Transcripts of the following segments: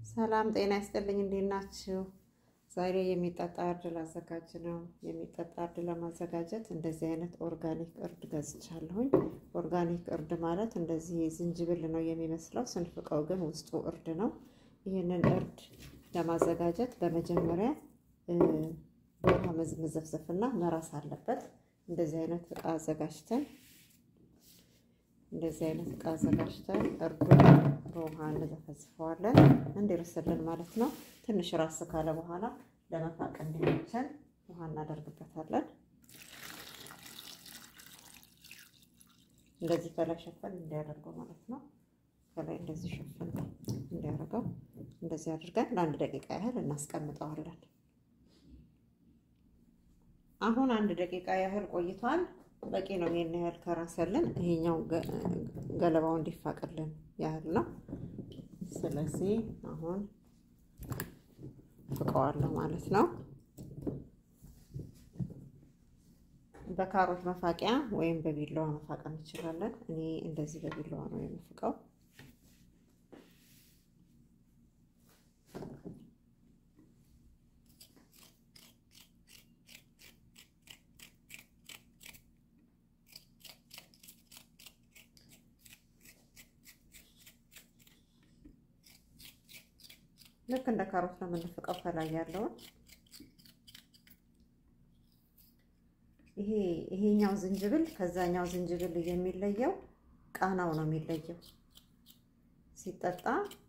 ሰላም ጤና ይስጥልኝ። እንዴት ናችሁ? ዛሬ የሚጠጣ እርድ ላዘጋጅ ነው። የሚጠጣ እርድ ለማዘጋጀት እንደዚህ አይነት ኦርጋኒክ እርድ ገዝቻለሁኝ። ኦርጋኒክ እርድ ማለት እንደዚህ ዝንጅብል ነው የሚመስለው፣ ስንፍቀው ግን ውስጡ እርድ ነው። ይህንን እርድ ለማዘጋጀት በመጀመሪያ በውሃ መዘፍዘፍና መራስ አለበት። እንደዚህ አይነት እቃ አዘጋጅተን እንደዚህ አይነት እቃ አዘጋጅተን እርዱን በውሃ እንዘፈዝፈዋለን እንዲርስልን ማለት ነው። ትንሽ ራስ ካለ በኋላ ለመፋቅ እንዲመቸን ውሃ እናደርግበታለን። እንደዚህ ከላይ ሸፈን እንዲያደርገው ማለት ነው። ከላይ እንደዚህ ሸፈን እንዲያደርገው እንደዚህ አድርገን ለአንድ ደቂቃ ያህል እናስቀምጠዋለን። አሁን አንድ ደቂቃ ያህል ቆይቷል። በቂ ነው። ይሄን ያህል ከራሰልን ይሄኛው ገለባው እንዲፋቅልን ያህል ነው። ስለዚህ አሁን ፍቀዋለሁ ማለት ነው። በካሮት መፋቂያ ወይም በቢላዋ መፋቅ እንችላለን። እኔ እንደዚህ በቢላዋ ነው የምፍቀው። ልክ እንደ ካሮት ነው የምንፍቀው። ከላይ ያለውን ይሄ ይሄኛው ዝንጅብል ከዛኛው ዝንጅብል የሚለየው ቃናው ነው የሚለየው። ሲጠጣ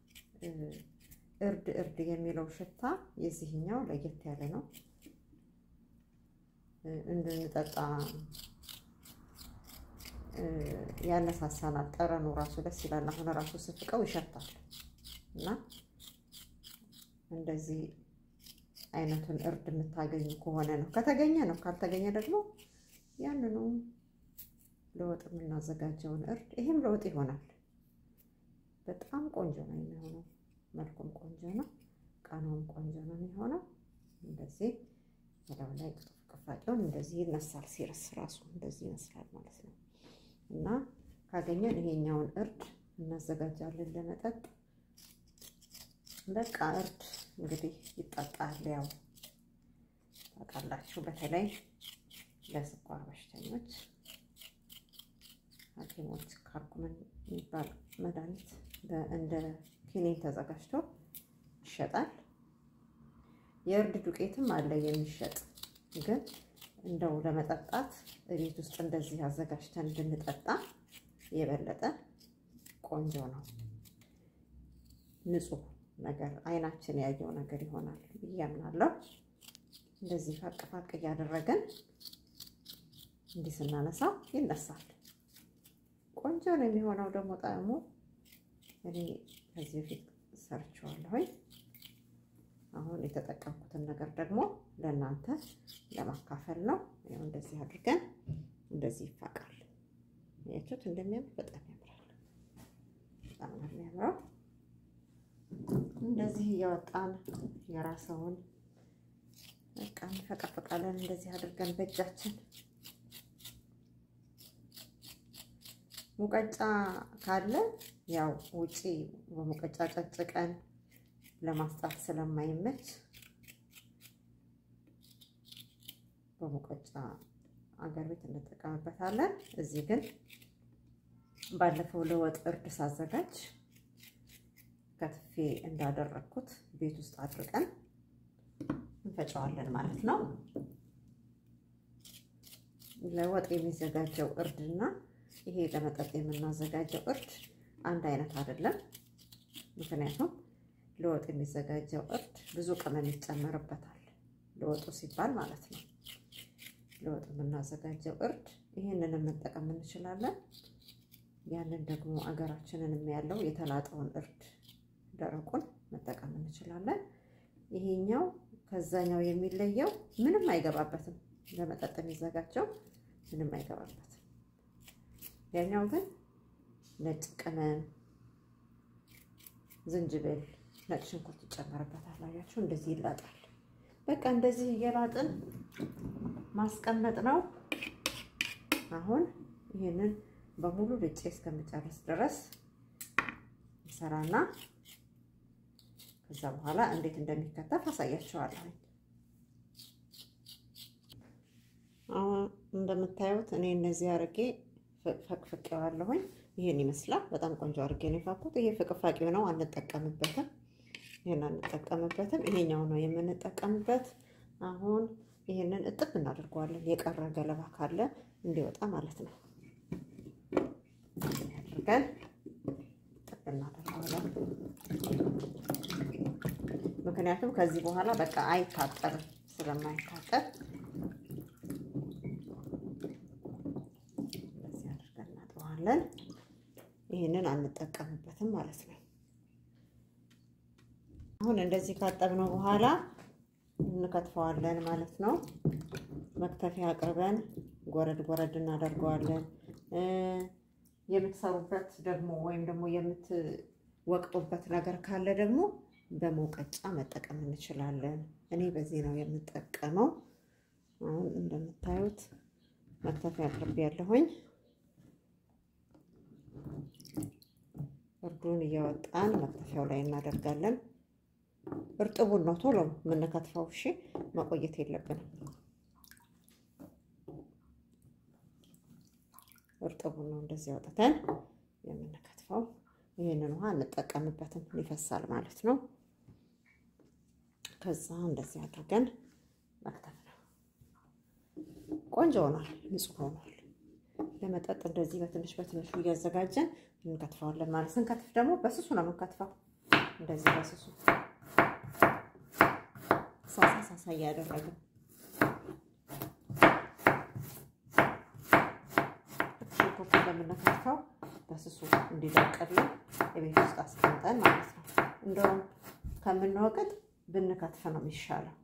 እርድ እርድ የሚለው ሽታ የዚህኛው ለየት ያለ ነው። እንድንጠጣ ያነሳሳናል። ጠረኑ ራሱ ደስ ይላል። አሁን ራሱ ስፍቀው ይሸታል እና እንደዚህ አይነቱን እርድ የምታገኙ ከሆነ ነው። ከተገኘ ነው፣ ካልተገኘ ደግሞ ያንኑ ለወጥ የምናዘጋጀውን እርድ ይሄም ለወጥ ይሆናል። በጣም ቆንጆ ነው የሚሆነው። መልኩም ቆንጆ ነው፣ ቃናውም ቆንጆ ነው የሚሆነው። እንደዚህ በላዩ ላይ ቅፋቂውን እንደዚህ ይነሳል። ሲረስ ራሱ እንደዚህ ይመስላል ማለት ነው። እና ካገኘን ይሄኛውን እርድ እናዘጋጃለን ለመጠጥ በቃ እርድ እንግዲህ ይጠጣል። ያው ታውቃላችሁ፣ በተለይ ለስኳር በሽተኞች ሐኪሞች ካርኩመን የሚባል መድኃኒት እንደ ኪኒን ተዘጋጅቶ ይሸጣል። የእርድ ዱቄትም አለ የሚሸጥ ግን እንደው ለመጠጣት ቤት ውስጥ እንደዚህ አዘጋጅተን ብንጠጣ የበለጠ ቆንጆ ነው። ንጹህ ነገር አይናችን ያየው ነገር ይሆናል ብዬ አምናለሁ። እንደዚህ ፋቅ ፋቅ እያደረገን እንዲህ ስናነሳው ይነሳል። ቆንጆ ነው የሚሆነው። ደግሞ ጣዕሙ እኔ ከዚህ በፊት ሰርቼዋለሁኝ። አሁን የተጠቀምኩትን ነገር ደግሞ ለእናንተ ለማካፈል ነው። ያው እንደዚህ አድርገን እንደዚህ ይፋቃል። ያችሁት እንደሚያምር በጣም ያምራል። በጣም ነው የሚያምረው። እንደዚህ እያወጣን የራሰውን በቃ እንፈቀፍቃለን። እንደዚህ አድርገን በእጃችን ሙቀጫ ካለ ያው ውጪ በሙቀጫ ጨጭቀን ለማስጣት ስለማይመች በሙቀጫ አገር ቤት እንጠቀምበታለን። እዚህ ግን ባለፈው ለወጥ እርድ ሳዘጋጅ ከትፌ እንዳደረግኩት ቤት ውስጥ አድርገን እንፈጨዋለን ማለት ነው። ለወጥ የሚዘጋጀው እርድና ይሄ ለመጠጥ የምናዘጋጀው እርድ አንድ አይነት አይደለም። ምክንያቱም ለወጥ የሚዘጋጀው እርድ ብዙ ቅመም ይጨመርበታል፣ ለወጡ ሲባል ማለት ነው። ለወጥ የምናዘጋጀው እርድ ይህንን መጠቀም እንችላለን። ያንን ደግሞ አገራችንን ያለው የተላጠውን እርድ ደረቁን መጠቀም እንችላለን። ይሄኛው ከዛኛው የሚለየው ምንም አይገባበትም። ለመጠጥ የሚዘጋጀው ምንም አይገባበትም። ያኛው ግን ነጭ ቅመም፣ ዝንጅብል፣ ነጭ ሽንኩርት ይጨመርበታል። አያችሁ፣ እንደዚህ ይላጣል። በቃ እንደዚህ እየላጥን ማስቀመጥ ነው። አሁን ይህንን በሙሉ ልጬ እስከምጨርስ ድረስ ሰራና ከዛ በኋላ እንዴት እንደሚከተፍ አሳያችኋለሁ። አሁን እንደምታዩት እኔ እነዚህ አርጌ ፈቅፍቄዋለሁኝ። ይሄን ይመስላል። በጣም ቆንጆ አርጌ ነው የፋኩት። ይሄ ፍቅፋቂው ነው፣ አንጠቀምበትም። ይሄን አንጠቀምበትም። ይሄኛው ነው የምንጠቀምበት። አሁን ይሄንን እጥብ እናደርገዋለን። የቀረ ገለባ ካለ እንዲወጣ ማለት ነው። አድርገን እጥብ እናደርገዋለን። ምክንያቱም ከዚህ በኋላ በቃ አይታጠርም። ስለማይታጠር እንደዚህ አድርገን እናጥበዋለን። ይህንን አንጠቀምበትም ማለት ነው። አሁን እንደዚህ ካጠብነው በኋላ እንከትፈዋለን ማለት ነው። መክተፊያ አቅርበን ጎረድ ጎረድ እናደርገዋለን። የምትሰሩበት ደግሞ ወይም ደግሞ የምትወቅጡበት ነገር ካለ ደግሞ በመውቀጫ መጠቀም እንችላለን። እኔ በዚህ ነው የምጠቀመው። አሁን እንደምታዩት መክተፊያ አቅርቤ ያለሁኝ እርዱን እያወጣን መክተፊያው ላይ እናደርጋለን። እርጥቡን ነው ቶሎ የምንከትፈው። እሺ መቆየት የለብንም። እርጥቡን ነው እንደዚህ አውጥተን የምንከትፈው። ይህንን ውሃ እንጠቀምበትም ይፈሳል ማለት ነው። ከዛ እንደዚህ አድርገን መክተፍ ነው። ቆንጆ ሆኗል፣ ንጹህ ሆኗል። ለመጠጥ እንደዚህ በትንሽ በትንሹ እያዘጋጀን እንከትፈዋለን ማለት ስንከትፍ ደግሞ በስሱ ነው የምንከትፈው። እንደዚህ በስሱ ሳሳ ሳሳ እያደረግን ሽንኩርት እንደምንከትፈው በስሱ እንዲደርቅልን የቤት ውስጥ አስቀምጠን ማለት ነው። እንደውም ከምንወቅጥ ብንከትፍ ነው የሚሻለው።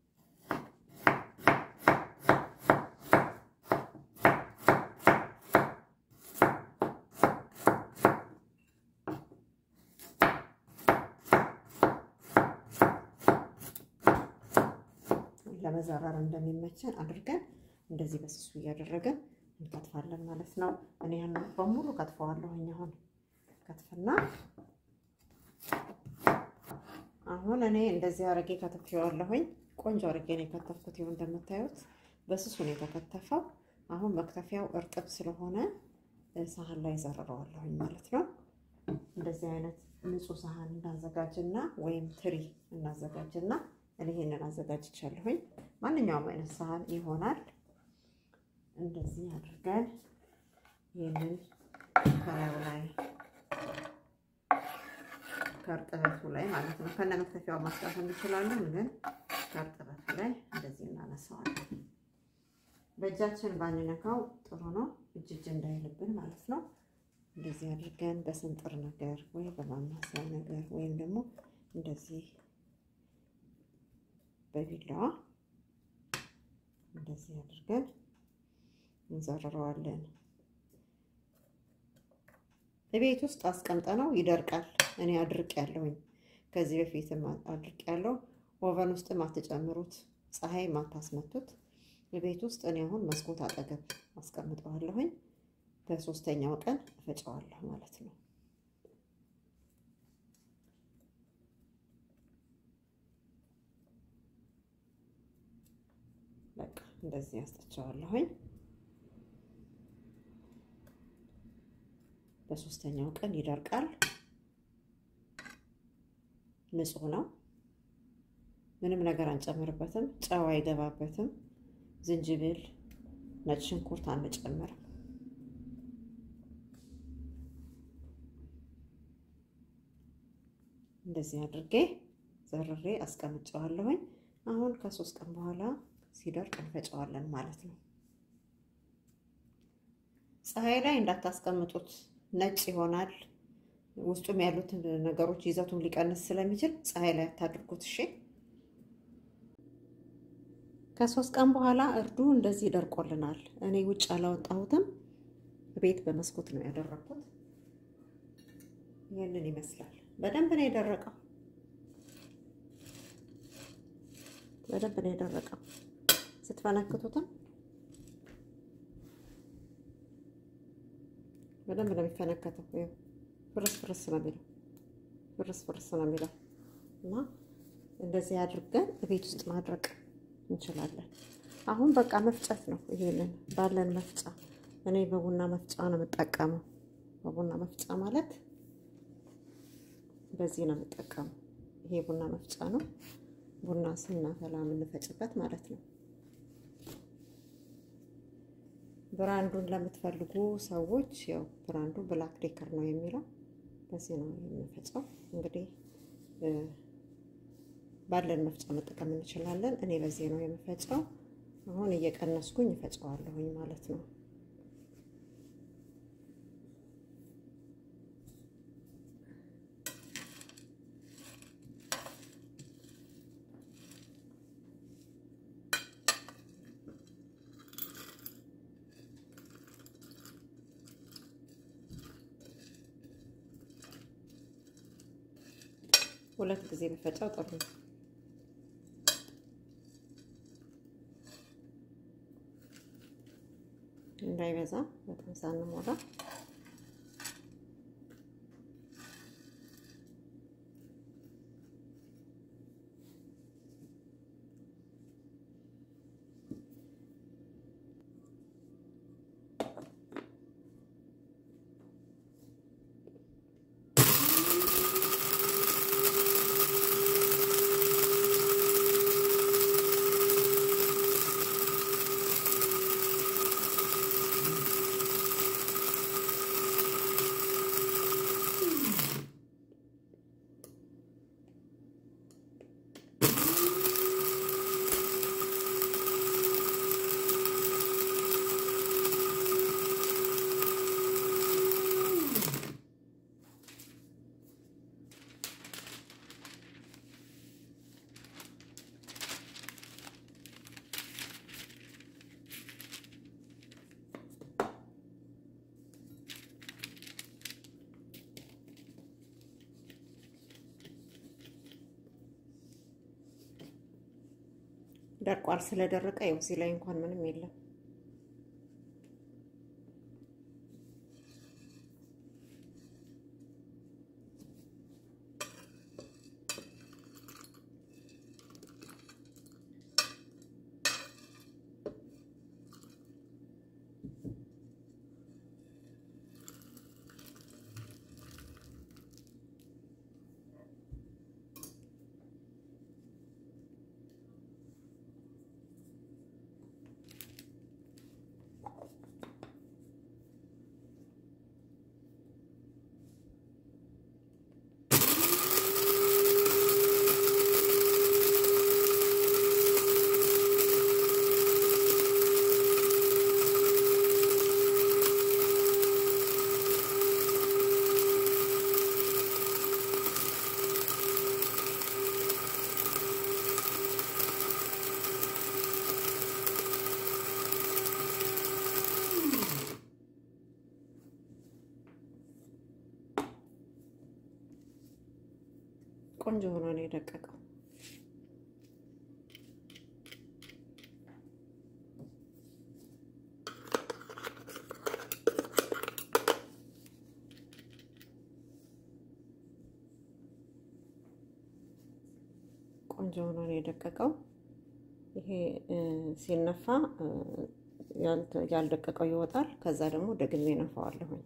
ለመዘራር እንደሚመቸን አድርገን እንደዚህ በስሱ እያደረገን እንከትፋለን ማለት ነው። እኔ ያን በሙሉ ከትፈዋለሁኝ። አሁን ከትፍና አሁን እኔ እንደዚህ አረጌ ከትፌዋለሁኝ። ቆንጆ አረጌ ነው የከተፍኩት። ይኸው እንደምታዩት በስሱ ነው የተከተፈው። አሁን መክተፊያው እርጥብ ስለሆነ ሳህን ላይ ዘርረዋለሁኝ ማለት ነው። እንደዚህ አይነት ንጹህ ሳህን እናዘጋጅና ወይም ትሪ እናዘጋጅና እኔ ይሄንን አዘጋጅቻለሁኝ። ማንኛውም አይነት ሳህን ይሆናል። እንደዚህ አድርገን ይህንን ከላዩ ላይ ከእርጥበቱ ላይ ማለት ነው ከነ መክተፊያው ማስጣት እንችላለን፣ ግን ከእርጥበቱ ላይ እንደዚህ እናነሳዋለን። በእጃችን ባንነካው ጥሩ ነው፣ እጅ እጅ እንዳይልብን ማለት ነው። እንደዚህ አድርገን በስንጥር ነገር ወይ በማማሰያ ነገር ወይም ደግሞ እንደዚህ በቢላዋ እንደዚህ አድርገን እንዘርረዋለን። ቤት ውስጥ አስቀምጠነው ይደርቃል። እኔ አድርቅ ያለሁኝ ከዚህ በፊትም አድርቅ ያለው ኦቨን ውስጥም አትጨምሩት፣ ፀሐይ ማታስመቱት። ቤት ውስጥ እኔ አሁን መስኮት አጠገብ አስቀምጠዋለሁኝ። በሶስተኛው ቀን እፈጨዋለሁ ማለት ነው። በቃ እንደዚህ ያስጠቸዋለሁኝ። በሶስተኛው ቀን ይደርቃል። ንጹህ ነው። ምንም ነገር አንጨምርበትም። ጨው አይገባበትም። ዝንጅብል፣ ነጭ ሽንኩርት አንጨምርም። እንደዚህ አድርጌ ዘርሬ አስቀምጨዋለሁኝ። አሁን ከሶስት ቀን በኋላ ሲደርቅ እንፈጨዋለን ማለት ነው። ፀሐይ ላይ እንዳታስቀምጡት፣ ነጭ ይሆናል። ውስጡም ያሉትን ነገሮች ይዘቱን ሊቀንስ ስለሚችል ፀሐይ ላይ አታድርጉት። እሺ። ከሶስት ቀን በኋላ እርዱ እንደዚህ ደርቆልናል። እኔ ውጭ አላወጣሁትም፣ ቤት በመስኮት ነው ያደረኩት። ይህንን ይመስላል። በደንብ ነው የደረቀው። በደንብ ነው የደረቀው። ስትፈነክቱትም በደንብ ነው የሚፈነከተው። ፍርስ ፍርስ ነው የሚለው፣ ፍርስ ፍርስ ነው የሚለው። እና እንደዚህ አድርገን ቤት ውስጥ ማድረቅ እንችላለን። አሁን በቃ መፍጨት ነው። ይሄንን ባለን መፍጫ እኔ በቡና መፍጫ ነው የምጠቀመው። በቡና መፍጫ ማለት በዚህ ነው የምጠቀመው። ይሄ ቡና መፍጫ ነው። ቡና ስናፈላ የምንፈጭበት ማለት ነው። ብራንዱን ለምትፈልጉ ሰዎች ያው ብራንዱ ብላክ ዴከር ነው የሚለው በዚህ ነው የምንፈጨው። እንግዲህ ባለን መፍጫ መጠቀም እንችላለን። እኔ በዚህ ነው የምፈጨው። አሁን እየቀነስኩኝ እፈጨዋለሁኝ ማለት ነው። ሁለት ጊዜ በፈጫው ጥሩ ነው። እንዳይበዛ በጣም ሳንሞላ ደርቋል። ስለደረቀ ያው እዚህ ላይ እንኳን ምንም የለም። ቆንጆ ሆኖ ነው የደቀቀው። ቆንጆ ሆኖ ነው የደቀቀው። ይሄ ሲነፋ ያልደቀቀው ይወጣል። ከዛ ደግሞ ደግሜ ነፋዋለሁኝ።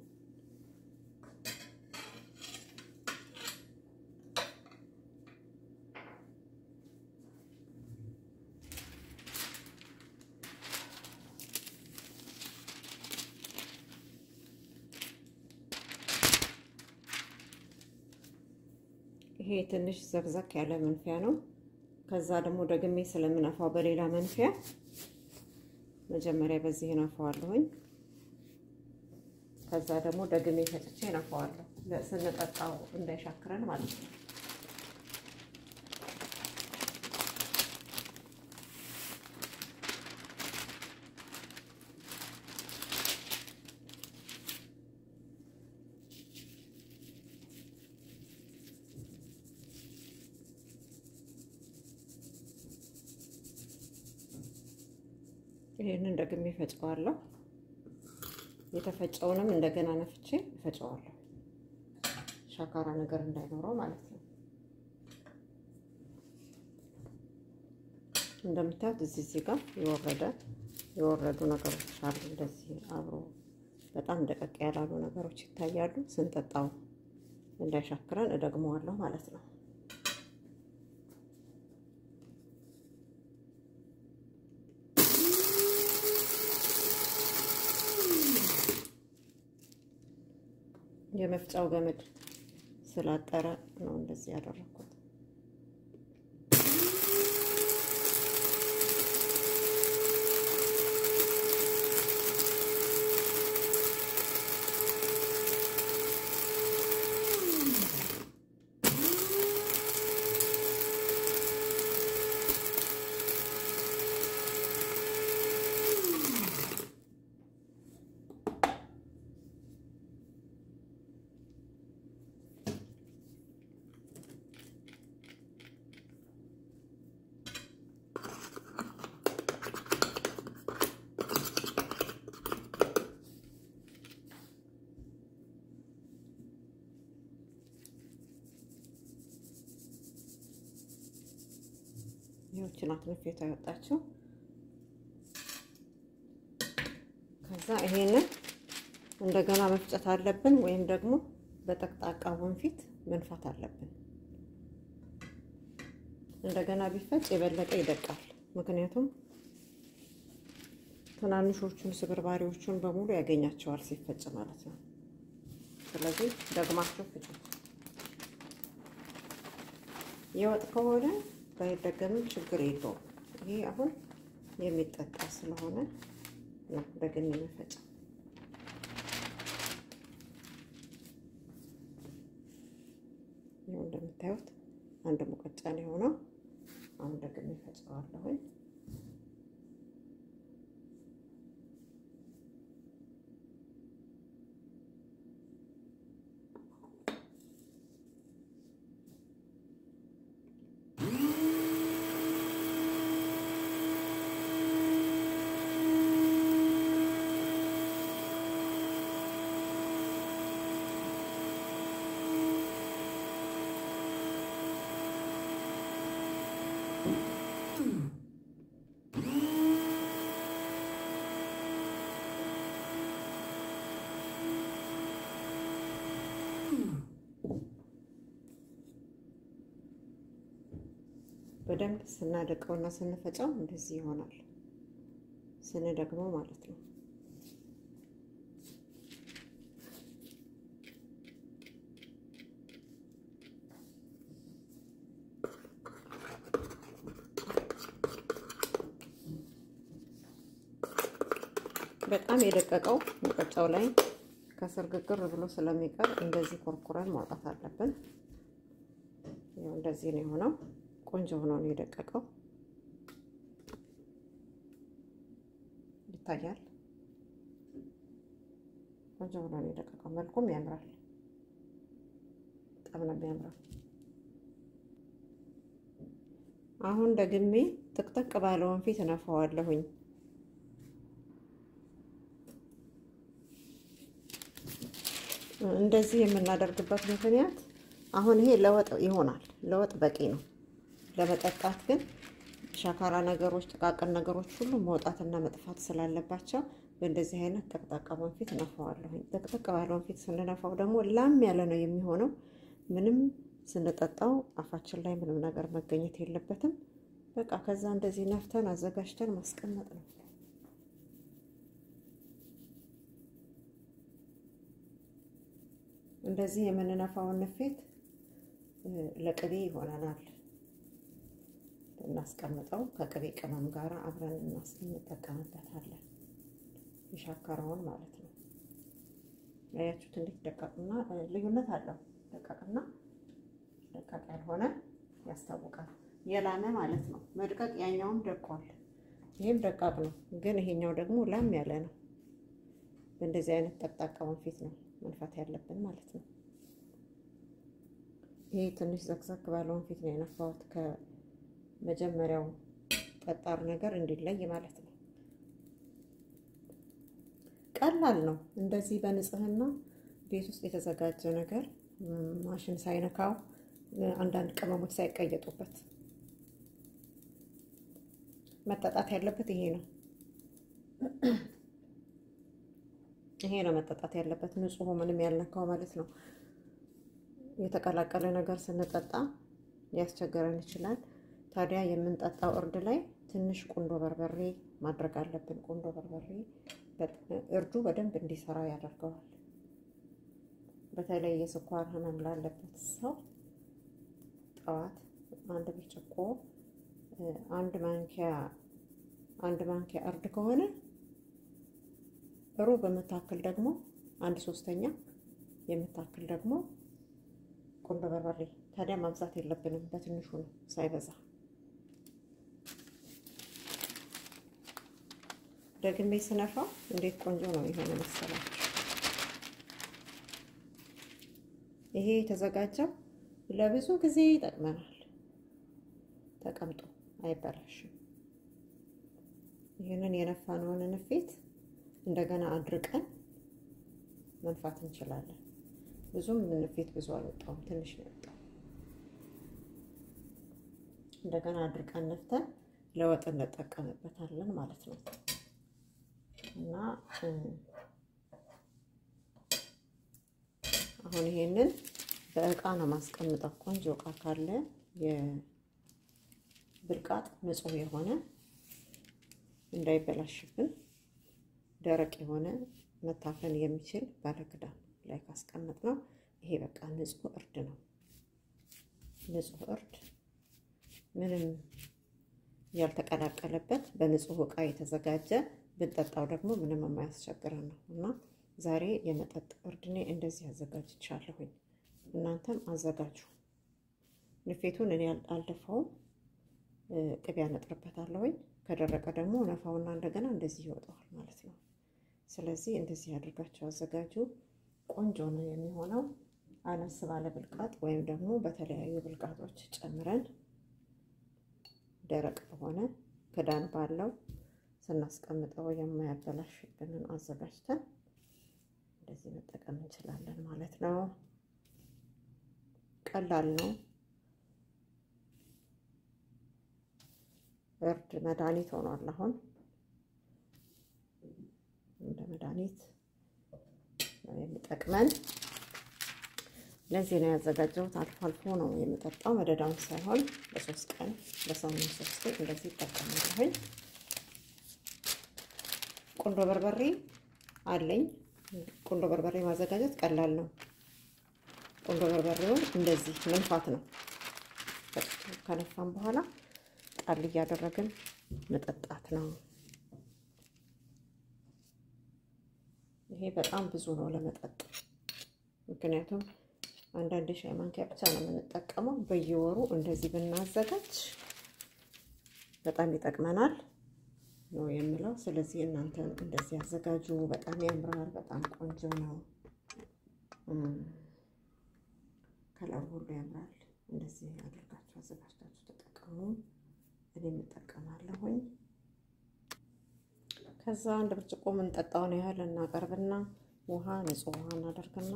ይሄ ትንሽ ዘግዘክ ያለ መንፊያ ነው። ከዛ ደግሞ ደግሜ ስለምነፋው በሌላ መንፊያ መጀመሪያ በዚህ ነፋዋለሁኝ። ከዛ ደግሞ ደግሜ ፈጭቼ ነፋዋለሁ ስንጠጣው እንዳይሻክረን ማለት ነው። ይህንን ደግሜ እፈጨዋለሁ። የተፈጨውንም እንደገና ነፍቼ እፈጨዋለሁ፣ ሻካራ ነገር እንዳይኖረው ማለት ነው። እንደምታዩት እዚህ እዚህ ጋር የወረደ የወረዱ ነገሮች አሉ። እንደዚህ አብሮ በጣም ደቀቅ ያላሉ ነገሮች ይታያሉ። ስንጠጣው እንዳይሻክረን እደግመዋለሁ ማለት ነው። የመፍጫው ገመድ ስላጠረ ነው እንደዚህ ያደረኩት። ይህች ናት ንፌቷ ያወጣችው። ከዛ ይሄንን እንደገና መፍጨት አለብን፣ ወይም ደግሞ በጠቅጣቃ ወንፊት መንፋት አለብን። እንደገና ቢፈጭ የበለጠ ይደቃል። ምክንያቱም ትናንሾቹን ስብርባሪዎቹን በሙሉ ያገኛቸዋል ሲፈጭ ማለት ነው። ስለዚህ ደግማችሁ ፍጩት። የወጥ ከሆነ ባይደገምም ችግር የለውም። ይሄ አሁን የሚጠጣ ስለሆነ ነው ደግሜ መፈጫ። ይኸው እንደምታዩት አንድ ሙቀጫ ነው የሆነው። አሁን ደግሜ ፈጨዋለሁኝ። በደንብ ስናደቀውና ስንፈጫው እንደዚህ ይሆናል። ስንደግመው ማለት ነው። በጣም የደቀቀው ሙቀጫው ላይ ከስር ግግር ብሎ ስለሚቀር እንደዚህ ኮርኩረን ማውጣት አለብን። እንደዚህ ነው የሆነው። ቆንጆ ሆኖ ነው የደቀቀው። ይታያል። ቆንጆ ሆኖ ነው የደቀቀው። መልኩም ያምራል። በጣም ነው የሚያምረው። አሁን ደግሜ ጥቅጥቅ ባለውን ፊት እነፋዋለሁኝ። እንደዚህ የምናደርግበት ምክንያት አሁን ይሄ ለወጥ ይሆናል። ለወጥ በቂ ነው። ለመጠጣት ግን ሻካራ ነገሮች፣ ጥቃቅን ነገሮች ሁሉ መውጣትና መጥፋት ስላለባቸው በእንደዚህ አይነት ጠቅጣቃ ወንፊት እነፋዋለሁኝ። ጥቅጥቅ ባለ ወንፊት ስንነፋው ደግሞ ላም ያለ ነው የሚሆነው። ምንም ስንጠጣው አፋችን ላይ ምንም ነገር መገኘት የለበትም። በቃ ከዛ እንደዚህ ነፍተን አዘጋጅተን ማስቀመጥ ነው። እንደዚህ የምንነፋውን ንፌት ለቅቤ ይሆነናል። እናስቀምጠው ከቅቤ ቅመም ጋር አብረን እንጠቀምበታለን። የሻከረውን ማለት ነው። ያያችሁት እንዴት ደቃቅና ልዩነት አለው። ደቃቅና ደቃቅ ያልሆነ ያስታውቃል። የላመ ማለት ነው። መድቀቅ ያኛውም ደቋል። ይህም ደቃቅ ነው፣ ግን ይሄኛው ደግሞ ላም ያለ ነው። በእንደዚህ አይነት ጠቅጣቃ ወንፊት ነው መንፋት ያለብን ማለት ነው። ይሄ ትንሽ ዘክዘክ ባለ ወንፊት ነው የነፋሁት ከመጀመሪያው ጠጣር ነገር እንዲለይ ማለት ነው። ቀላል ነው። እንደዚህ በንጽህና ቤት ውስጥ የተዘጋጀ ነገር ማሽን ሳይነካው አንዳንድ ቅመሞች ሳይቀየጡበት መጠጣት ያለበት ይሄ ነው። ይሄ ነው መጠጣት ያለበት፣ ንጹህ ምንም ያልነካው ማለት ነው። የተቀላቀለ ነገር ስንጠጣ ሊያስቸግረን ይችላል። ታዲያ የምንጠጣው እርድ ላይ ትንሽ ቁንዶ በርበሬ ማድረግ አለብን። ቁንዶ በርበሬ እርዱ በደንብ እንዲሰራ ያደርገዋል። በተለይ የስኳር ህመም ላለበት ሰው ጠዋት አንድ ብርጭቆ አንድ ማንኪያ አንድ ማንኪያ እርድ ከሆነ ሩብ የምታክል ደግሞ አንድ ሶስተኛ የምታክል ደግሞ ቁንዶ በርበሬ። ታዲያ ማብዛት የለብንም፣ በትንሹ ነው ሳይበዛ። ደግሜ ስነፋው እንዴት ቆንጆ ነው የሆነ መሰላችሁ። ይሄ የተዘጋጀው ለብዙ ጊዜ ይጠቅመናል። ተቀምጦ አይበላሽም። ይህንን የነፋነውን ንፌት እንደገና አድርቀን መንፋት እንችላለን። ብዙም ንፌት ብዙ አልወጣውም፣ ትንሽ ነው የወጣው። እንደገና አድርቀን ነፍተን ለወጥ እንጠቀምበታለን ማለት ነው እና አሁን ይሄንን በእቃ ነው ማስቀምጠው። ቆንጆ እቃ ካለ የብልቃጥ ንጹህ የሆነ እንዳይበላሽብን ደረቅ የሆነ መታፈን የሚችል ባለክዳን ላይ ካስቀመጥ ነው። ይሄ በቃ ንጹህ እርድ ነው። ንጹህ እርድ ምንም ያልተቀላቀለበት በንጹህ እቃ የተዘጋጀ ብንጠጣው ደግሞ ምንም የማያስቸግረን ነው እና ዛሬ የመጠጥ እርድ እኔ እንደዚህ አዘጋጅቻለሁኝ። እናንተም አዘጋጁ። ንፌቱን እኔ አልደፋውም፣ ቅቤ ያነጥርበታለሁኝ። ከደረቀ ደግሞ ነፋውና እንደገና እንደዚህ ይወጣዋል ማለት ነው። ስለዚህ እንደዚህ አድርጋችሁ አዘጋጁ። ቆንጆ ነው የሚሆነው። አነስ ባለ ብልቃጥ ወይም ደግሞ በተለያዩ ብልቃጦች ጨምረን ደረቅ በሆነ ክዳን ባለው ስናስቀምጠው የማያበላሽብንን አዘጋጅተን እንደዚህ መጠቀም እንችላለን ማለት ነው። ቀላል ነው። እርድ መድኃኒት ሆኗል። አሁን እንደ መድኃኒት ነው የሚጠቅመን። ለዚህ ነው ያዘጋጀሁት። አልፎ አልፎ ነው የምጠጣው፣ መደዳውን ሳይሆን በሶስት ቀን በሳምንት ሶስት ቀን እንደዚህ ይጠቀማለሁኝ። ቁንዶ በርበሬ አለኝ። ቁንዶ በርበሬ ማዘጋጀት ቀላል ነው። ቁንዶ በርበሬውን እንደዚህ መንፋት ነው። ከነፋም በኋላ ጣል እያደረግን መጠጣት ነው። ይሄ በጣም ብዙ ነው ለመጠጥ። ምክንያቱም አንዳንድ ሻይ ማንኪያ ብቻ ነው የምንጠቀመው። በየወሩ እንደዚህ ብናዘጋጅ በጣም ይጠቅመናል ነው የምለው። ስለዚህ እናንተ እንደዚህ ያዘጋጁ። በጣም ያምራል። በጣም ቆንጆ ነው። ከለሩ ሁሉ ያምራል። እንደዚህ አድርጋችሁ አዘጋጅታችሁ ተጠቀሙ። እኔ የምጠቀማለሁኝ። ከዛ አንድ ብርጭቆ የምንጠጣውን ያህል እናቀርብና ውሃ ንጹህ ውሃ እናደርግና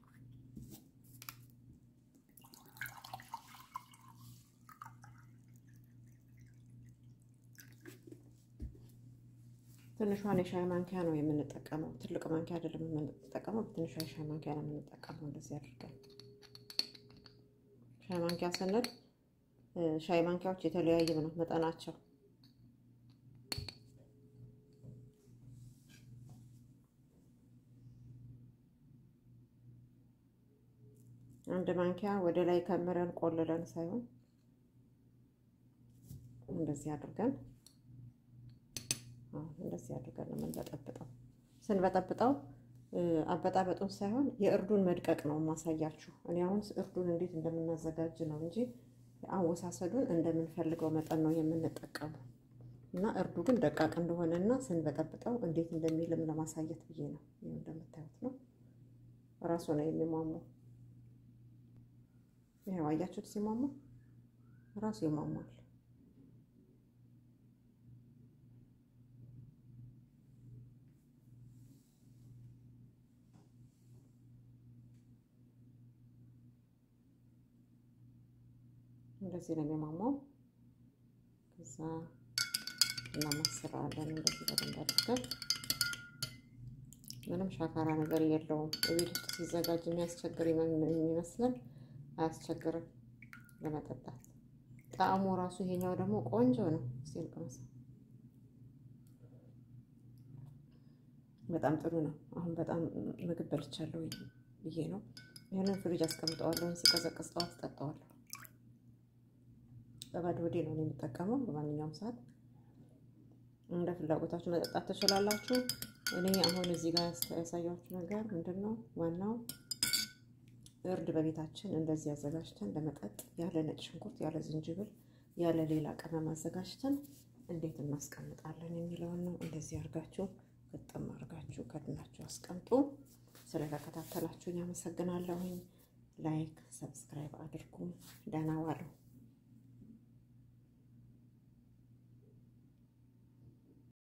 ትንሿን የሻይ ማንኪያ ነው የምንጠቀመው። ትልቅ ማንኪያ አይደለም የምንጠቀመው፣ ትንሿ የሻይ ማንኪያ ነው የምንጠቀመው። እንደዚህ አድርገን ሻይ ማንኪያ ስንል ሻይ ማንኪያዎች የተለያየ ነው መጠናቸው። አንድ ማንኪያ ወደ ላይ ከምረን ቆልለን ሳይሆን እንደዚህ አድርገን እንደዚህ አድርገን ነው የምንበጠብጠው። ስንበጠብጠው አበጣበጡን ሳይሆን የእርዱን መድቀቅ ነው የማሳያችሁ። እኔ አሁን እርዱን እንዴት እንደምናዘጋጅ ነው እንጂ አወሳሰዱን እንደምንፈልገው መጠን ነው የምንጠቀመው እና እርዱ ግን ደቃቅ እንደሆነ እና ስንበጠብጠው እንዴት እንደሚልም ለማሳየት ብዬ ነው። ይህ እንደምታዩት ነው፣ ራሱ ነው የሚሟሟው። ይኸው አያችሁት፣ ሲሟሟ ራሱ ይሟሟል። እንደዚህ ነው የሚሟሟው። ከዛ እናማስለዋለን እንደዚህ በደንብ አድርገን ምንም ሻካራ ነገር የለውም። በቤት ውስጥ ሲዘጋጅ የሚያስቸግር የሚመስለን አያስቸግርም ለመጠጣት። ጣዕሙ ራሱ ይሄኛው ደግሞ ቆንጆ ነው። ሲልቅመስ በጣም ጥሩ ነው። አሁን በጣም ምግብ በልቻለሁ ብዬ ነው። ይህንን ፍሪጅ አስቀምጠዋለሁ። ሲቀዘቅዝ ጠዋት እጠጣዋለሁ። በባዶ ሆዴ ነው የምጠቀመው። በማንኛውም ሰዓት እንደ ፍላጎታችሁ መጠጣት ትችላላችሁ። እኔ አሁን እዚህ ጋር ያሳያችሁ ነገር ምንድን ነው? ዋናው እርድ በቤታችን እንደዚህ አዘጋጅተን ለመጠጥ ያለ ነጭ ሽንኩርት፣ ያለ ዝንጅብል፣ ያለ ሌላ ቅመም አዘጋጅተን እንዴት እናስቀምጣለን የሚለውን ነው። እንደዚህ አድርጋችሁ ግጥም አድርጋችሁ ከድናችሁ አስቀምጡ። ስለተከታተላችሁኝ አመሰግናለሁኝ። ላይክ፣ ሰብስክራይብ አድርጉ። ደህና ዋሉ።